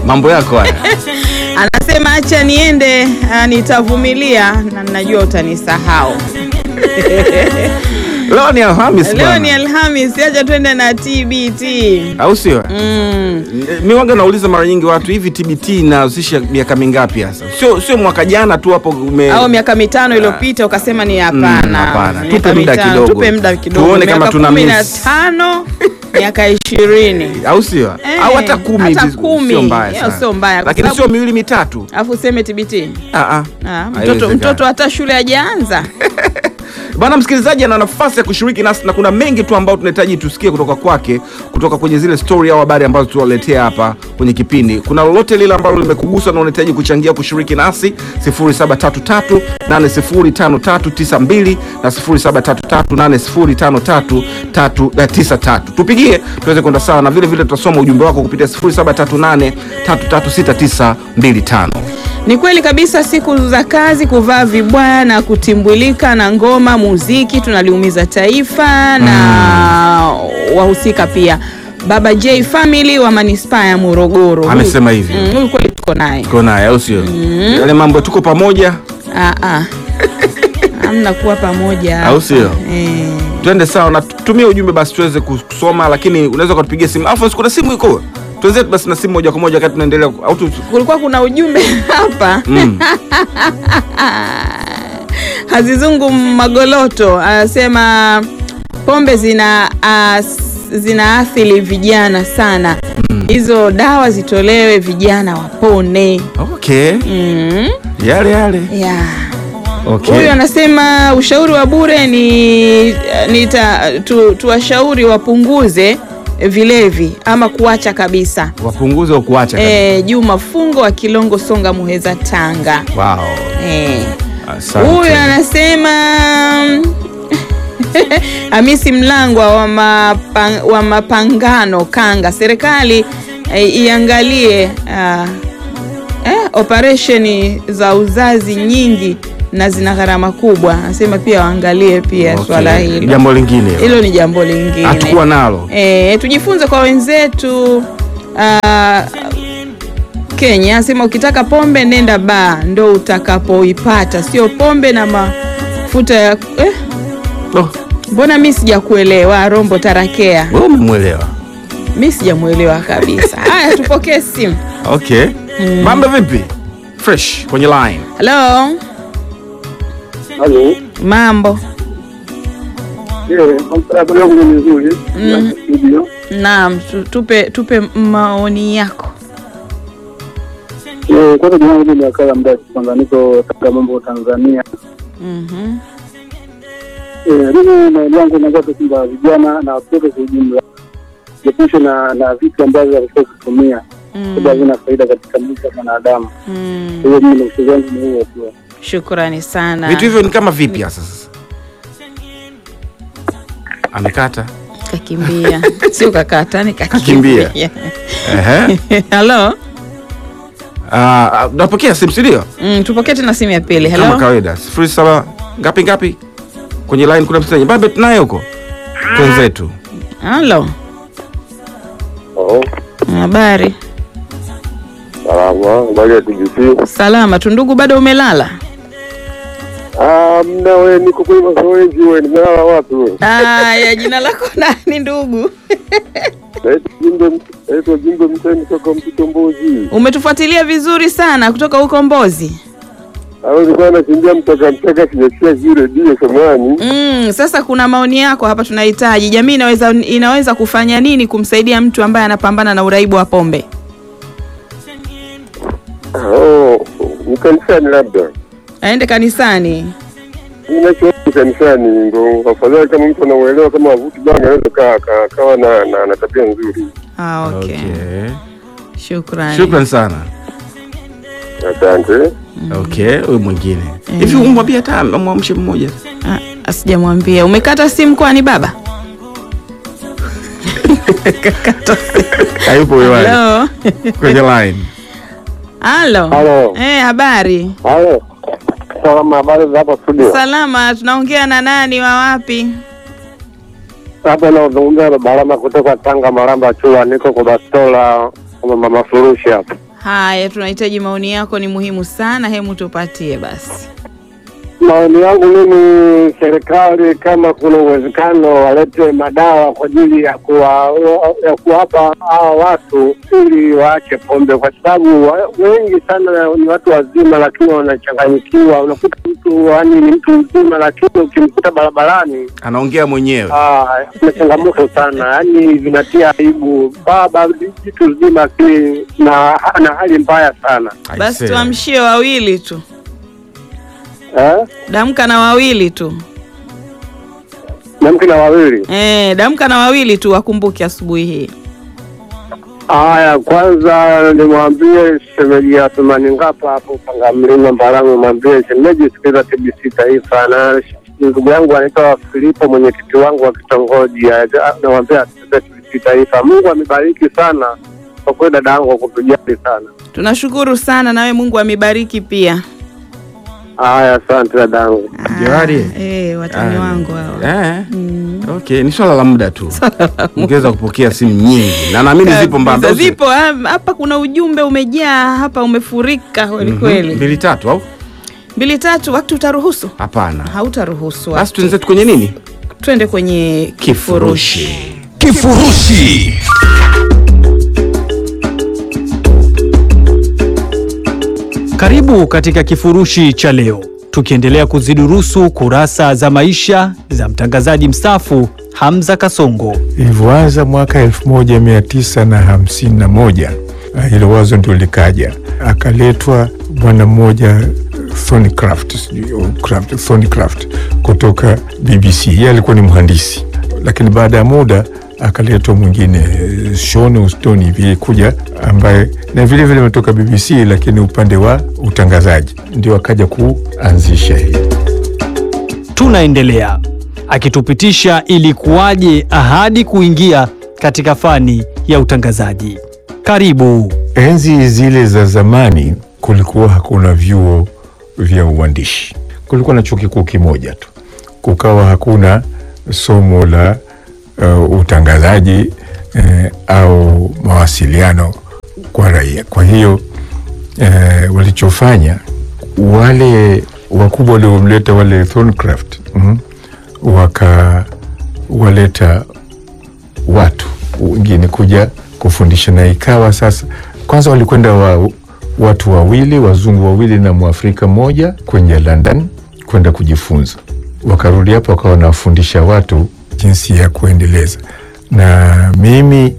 mambo yako haya Anasema acha niende, ah, nitavumilia na najua utanisahau. leo ni alhamis Leo bwana. ni Alhamis, acha twende na TBT. au sio Mm. mi waga nauliza mara nyingi watu hivi tbt inahusisha miaka mingapi hasa sio sio mwaka jana tu hapo ume... Au miaka mitano iliyopita ukasema ni hapana. Mm, hapana. Miaka Tupe muda mitano, kidogo. Tupe muda kidogo. Tuone kama Miaka tuna kumi na miss. tano, miaka ishirini. au sio Eh, au hata kumi hata hivi, kumi. sio mbaya Hiyo sana. sio mbaya, kwa lakini sababu- sio miwili mitatu Alafu useme TBT. Ah, ah. Ah, mtoto, Haiwezekani. mtoto hata shule hajaanza. Bwana msikilizaji ana nafasi ya kushiriki nasi na kuna mengi tu ambayo tunahitaji tusikie kutoka kwake, kutoka kwenye zile story au habari ambazo tuwaletea hapa kwenye kipindi. Kuna lolote lile ambalo limekugusa na unahitaji kuchangia kushiriki nasi 0733805392 na 0733805393. Tupigie tuweze kwenda sawa, na vile vile tutasoma ujumbe wako kupitia 0738336925. Ni kweli kabisa, siku za kazi kuvaa vibwaya na kutimbwilika na ngoma muziki tunaliumiza taifa na wahusika pia. Baba J Family wa manispaa ya Morogoro Huyu- Amesema hivi. Mm, huyu kweli tuko naye. Tuko naye au sio? Yale mambo tuko pamoja Ah, ah. Hamna kuwa pamoja Au sio? Eh. twende sawa na tumie ujumbe basi tuweze kusoma, lakini unaweza ukatupigia simu. Alphonse, kuna simu iko tuweze basi na simu moja kwa moja wakati tunaendelea au tu Kulikuwa kuna ujumbe hapa mm. Hazizungu Magoloto anasema pombe zina as, zinaathiri vijana sana, hizo dawa zitolewe, vijana wapone. Okay, mm. yale yale yeah. okay. Huyu anasema ushauri wa bure ni, ni ta, tu, tuwashauri wapunguze vilevi ama kuacha kabisa. wapunguze au kuacha kabisa. E, Juma Fungo wa Kilongo Songa Muheza Tanga. Wow. E. Asante. Huyu anasema Hamisi Mlangwa wa, mapang, wa mapangano Kanga, serikali eh, iangalie ah, eh, operesheni za uzazi nyingi na zina gharama kubwa. Anasema pia waangalie pia Okay. swala hilo. Jambo lingine hilo. Hilo ni jambo lingine hatukuwa nalo E, tujifunze kwa wenzetu ah, Kenya asema ukitaka pombe nenda baa ndo utakapoipata, sio pombe na mafuta ya eh, oh, mbona mi sijakuelewa Rombo Tarakea, wewe umemwelewa mi sijamuelewa kabisa. Haya, tupokee simu. okay. Mambo vipi? Fresh kwenye line. Halo, Halo. mambo? Eh, habari yangu ni nzuri. Mm. Studio. Naam, tu- tupe tupe maoni yako. Eh, kwanza jina langu ni Akala Mdaki, kwanza niko katika mambo ya Tanzania. Mhm. Eh, mimi maoni yangu nakuwa tu kwamba vijana na watoto kwa ujumla jiepushe na na vitu ambavyo wanatakiwa kutumia sababu havina faida katika maisha ya mwanadamu. Mm. Kwa hiyo mimi ushauri wangu ni huo tu. Shukrani sana. Vitu hivyo ni kama vipi hasa sasa? Amekata. Kakimbia, sio kakata, ni Kakimbia. kakimbia. Ehe. Halo. Ah, napokea simu si ndio? Mm, tupokee tena simu ya pili. Kama Hello. kawaida. Sifuri saba ngapi ngapi? Kwenye line kuna msanii. Babe tunaye huko. Twenzetu. Halo. Oh, Habari. salama. Ngoja tujisie. Salama tu ndugu, bado umelala? Ah, mna wewe niko kwenye mazoezi wewe, nimelala wapi wewe? Aya, jina lako nani ndugu? Naitwa Jimbe, naitwa Jimbe Mteni kutoka Mkitombozi. Umetufuatilia vizuri sana kutoka huko Mbozi. Au nilikuwa nakimbia mtoka mtaka sijasikia vile redio samani. Mm, sasa kuna maoni yako hapa tunahitaji. Jamii inaweza inaweza kufanya nini kumsaidia mtu ambaye anapambana na uraibu wa pombe? Oh, ni kanisani labda. Aende kanisani. Ninachoona kanisani ndo afadhali kama mtu anauelewa kama avuti bana anaweza kaa kaa- kawa na, na, na tabia nzuri. Ah, okay. Okay. Shukrani. Shukrani sana. Asante. Okay, huyu mwingine. Hivi umwambie hata amwamshe mmoja. Ah, asijamwambia. Umekata simu kwani baba? Kakata simu. Hayupo huyo wale. Hello. Kwenye line. Halo. Halo. Eh, habari? Halo. Salama, habari za hapa studio. Salama, tunaongea na nani wa wapi? Hapa naozungumza na Barama kutoka Tanga, Maramba Chula, niko kwa bastola kama mama furushi hapa. Haya, tunahitaji maoni yako, ni muhimu sana. Hemu tupatie basi. Maoni yangu mimi, serikali kama kuna uwezekano walete madawa kwa ajili ya kuwa, ya kuwapa hawa watu ili waache pombe, kwa sababu wa- wengi sana ni watu wazima, lakini wanachanganyikiwa. Unakuta mtu yani ni mtu mzima, lakini ukimkuta barabarani Anaongea mwenyewe. Ah, kuna changamoto sana, yaani vinatia aibu. Baba jitu zima, lakini na na hali mbaya sana Basi Aisee. tuamshie wawili tu, eh? damka na wawili tu na mke na wawili. eh, damka na wawili tu, wakumbuke asubuhi hii. Haya, kwanza nimwambie shemeji ya Thumani Ngapa hapo Panga Mlima Mbarangu, mwambie shemeji sikiliza TBC Taifa, na ndugu yangu anaitwa Filipo, mwenyekiti wangu wa kitongoji, namwambia asikilize TBC Taifa. Mungu amebariki sana kwa kweli, dada yangu kwa kutujali sana. Tunashukuru sana, nawe Mungu amebariki pia. Haya, asante dada yangu. Johari. Ah, eh, watani Ah, wangu hao. Eh. Okay, ni swala la muda tu. Ungeweza kupokea simu nyingi na naamini zipo mbamba. Kabisa, zipo ah, hapa. Kuna ujumbe umejaa hapa, umefurika kweli Mhm. kweli. Mbili tatu au? Mbili tatu, wakati utaruhusu? Hapana. Hautaruhusu. Basi wakati. tuenzetu kwenye nini? Twende kwenye kifurushi. Kifurushi. Karibu katika kifurushi cha leo, tukiendelea kuzidurusu kurasa za maisha za mtangazaji mstaafu Hamza Kasongo. Ilivyoanza mwaka elfu moja mia tisa na hamsini na moja ah, hilo wazo ndio likaja, akaletwa bwana mmoja Thornycroft, sijui, oh, Craft- Thornycroft kutoka BBC. Yeye alikuwa ni mhandisi, lakini baada ya muda akaletwa mwingine eh, Sean Houston hivi kuja, ambaye na vile vile ametoka BBC, lakini upande wa utangazaji, ndio akaja kuanzisha hii Tunaendelea akitupitisha ilikuwaje ahadi kuingia katika fani ya utangazaji. Karibu. Enzi zile za zamani kulikuwa hakuna vyuo vya uandishi, kulikuwa na chuo kikuu kimoja tu, kukawa hakuna somo la uh, utangazaji eh, au mawasiliano kwa raia. Kwa hiyo eh, walichofanya wale wakubwa waliomleta wale Thornycroft mm, wakawaleta watu wengine kuja kufundisha, na ikawa sasa, kwanza walikwenda wa, watu wawili wazungu wawili na mwafrika mmoja kwenye London kwenda kujifunza, wakarudi hapo wakawa wanawafundisha watu jinsi ya kuendeleza. Na mimi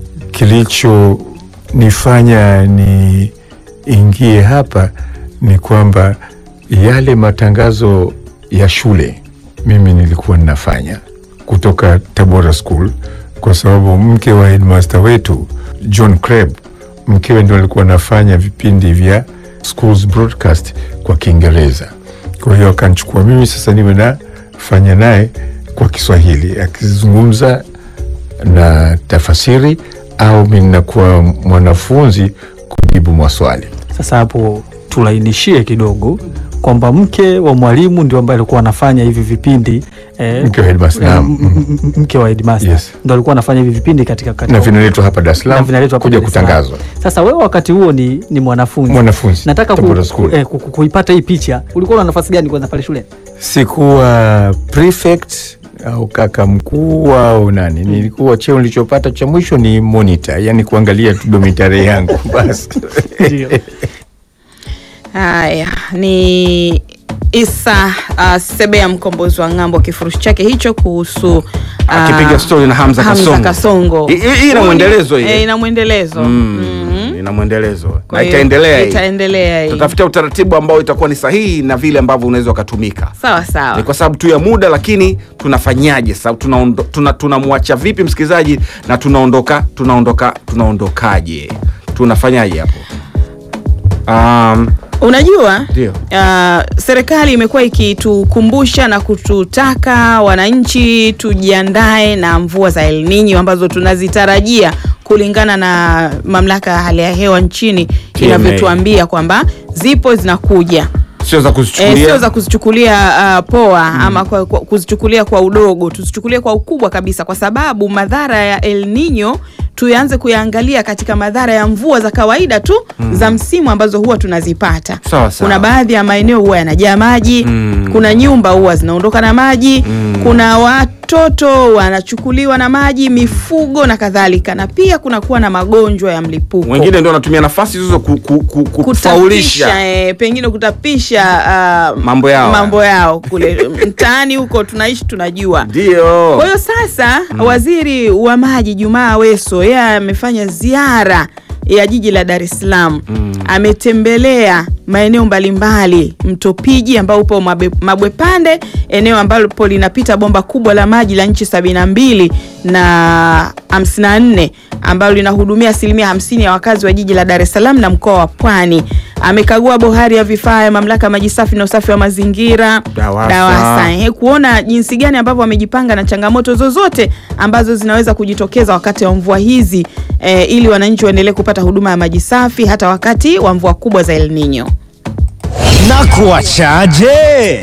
kilichonifanya niingie hapa ni kwamba yale matangazo ya shule mimi nilikuwa ninafanya kutoka Tabora School, kwa sababu mke wa headmaster wetu John Creb, mkewe ndo alikuwa anafanya vipindi vya schools broadcast kwa Kiingereza. Kwa hiyo akanchukua mimi sasa niwe nafanya naye kwa Kiswahili, akizungumza na tafasiri au mi nakuwa mwanafunzi kujibu maswali. Sasa hapo tulainishie kidogo kwamba mke wa mwalimu ndio ambaye alikuwa anafanya hivi vipindi eh, Mke wa headmaster, eh, naam. m- m- m- mke wa headmaster Yes. ndio alikuwa anafanya hivi vipindi katika, katika na vinaletwa hapa Dar es na Salaam vinaletwa hapa kuja Dar es Salaam. kutangazwa. Sasa wewe wakati huo ni, ni mwanafunzi Mwanafunzi nataka ku, Tabora ku, School. eh, ku, ku, kuipata hii picha, ulikuwa na nafasi gani kwanza pale shuleni? Sikuwa prefect au kaka mkuu au nani, nilikuwa cheo nilichopata cha mwisho ni monitor, yani kuangalia tu domitare yangu basi. Ndio. Haya ni Isa uh, Sebea mkombozi wa ng'ambo, kifurushi chake hicho kuhusu uh, Akipiga story na Hamza Kasongo. Kasongo. Hii- hii ina mwendelezo hii. Eh, ina mwendelezo Mm, ina mwendelezo Kwa na hiyo, itaendelea hii. itaendelea hii. Tutafutia utaratibu ambao itakuwa ni sahihi na vile ambavyo unaweza ukatumika. sawa sawa. Ni kwa sababu tu ya muda, lakini tunafanyaje sasa? Tunaondo- tuna- tunamwacha vipi msikilizaji na tunaondoka tunaondoka tunaondokaje? Tunafanyaje hapo? Um, Unajua Ndio. uh, serikali imekuwa ikitukumbusha na kututaka wananchi tujiandae na mvua za El Nino ambazo tunazitarajia kulingana na mamlaka ya hali ya hewa nchini TMA. inavyotuambia kwamba zipo zinakuja. sio za E, kuzichukulia sio za kuzichukulia uh, poa ama kwa, kwa, kuzichukulia kwa udogo, tuzichukulie kwa ukubwa kabisa, kwa sababu madhara ya El Nino tuanze kuyaangalia katika madhara ya mvua za kawaida tu za msimu ambazo huwa tunazipata. Sawa, sawa. Kuna baadhi ya maeneo huwa yanajaa maji Mm. kuna nyumba huwa zinaondoka na maji kuna watoto wanachukuliwa na maji, mifugo na kadhalika, na pia kunakuwa na magonjwa ya mlipuko wengine ndio wanatumia nafasi hizo ku, ku, ku, kufaulisha kutapisha eh, pengine kutapisha ah, Mambo yao. mambo yao kule mtaani huko tunaishi tunajua. ndio Kwa hiyo sasa waziri wa maji Jumaa Aweso yeye amefanya ziara ya jiji la Dar es Salaam ametembelea maeneo mbalimbali, mto Piji ambao upo Mabe- Mabwepande, eneo ambalo linapita bomba kubwa la maji la nchi 72 na 54 ambalo linahudumia asilimia hamsini ya wakazi wa jiji la Dar es Salaam na mkoa wa Pwani. Amekagua bohari ya vifaa ya mamlaka ya maji safi na usafi wa mazingira DAWASA. DAWASA, ehe, kuona jinsi gani ambavyo wamejipanga na changamoto zozote ambazo zinaweza kujitokeza wakati wa mvua hizi eh, ili wananchi waendelee kupata huduma ya maji safi hata wakati wa mvua kubwa za El Nino. na kuachaje?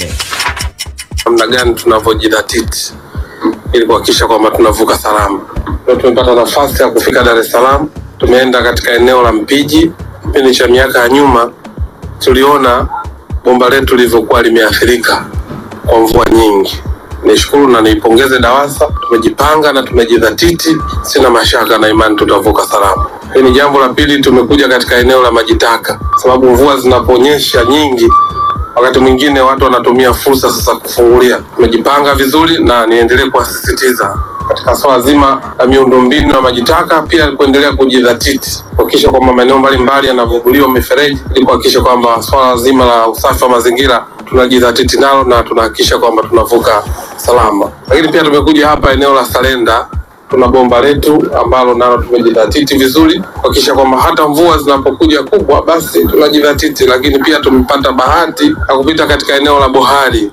namna gani tunavyojidhatiti ili kuhakikisha kwamba tunavuka salama. Leo tumepata nafasi ya kufika Dar es Salaam, tumeenda katika eneo la Mpiji. Kipindi cha miaka ya nyuma tuliona bomba letu lilivyokuwa limeathirika kwa mvua nyingi. Nishukuru na niipongeze DAWASA, tumejipanga na tumejidhatiti. Sina mashaka na imani tutavuka salama. Hii ni jambo la pili, tumekuja katika eneo la maji taka, sababu mvua zinaponyesha nyingi wakati mwingine watu wanatumia fursa sasa kufungulia. Tumejipanga vizuri na niendelee kuwasisitiza katika swala zima la miundombinu ya maji taka, pia kuendelea kujidhatiti kuhakikisha kwamba maeneo mbalimbali yanavuguliwa mifereji ili kuhakikisha kwamba swala zima la usafi wa mazingira tunajidhatiti nalo na tunahakikisha kwamba tunavuka salama. Lakini pia tumekuja hapa eneo la Salenda tuna bomba letu ambalo nalo tumejidhatiti vizuri kuhakikisha kwamba hata mvua zinapokuja kubwa, basi tunajidhatiti. Lakini pia tumepata bahati ya kupita katika eneo la bohari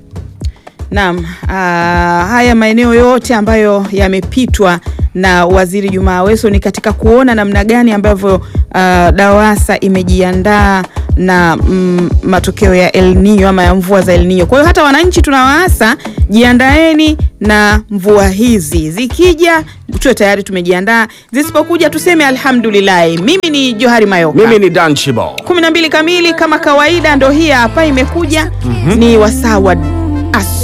Naam, ah, haya maeneo yote ambayo yamepitwa na Waziri Juma Aweso ni katika kuona namna gani ambavyo ah, DAWASA imejiandaa na mm, matokeo ya El Nino ama ya mvua za El Nino. Kwa hiyo hata wananchi tunawaasa, jiandaeni na mvua hizi, zikija tuwe tayari tumejiandaa, zisipokuja tuseme alhamdulillah. Mimi ni Johari Mayoka. mimi ni Dan Chibo kumi na mbili kamili kama kawaida, ndo hii hapa imekuja ni wasaa wa as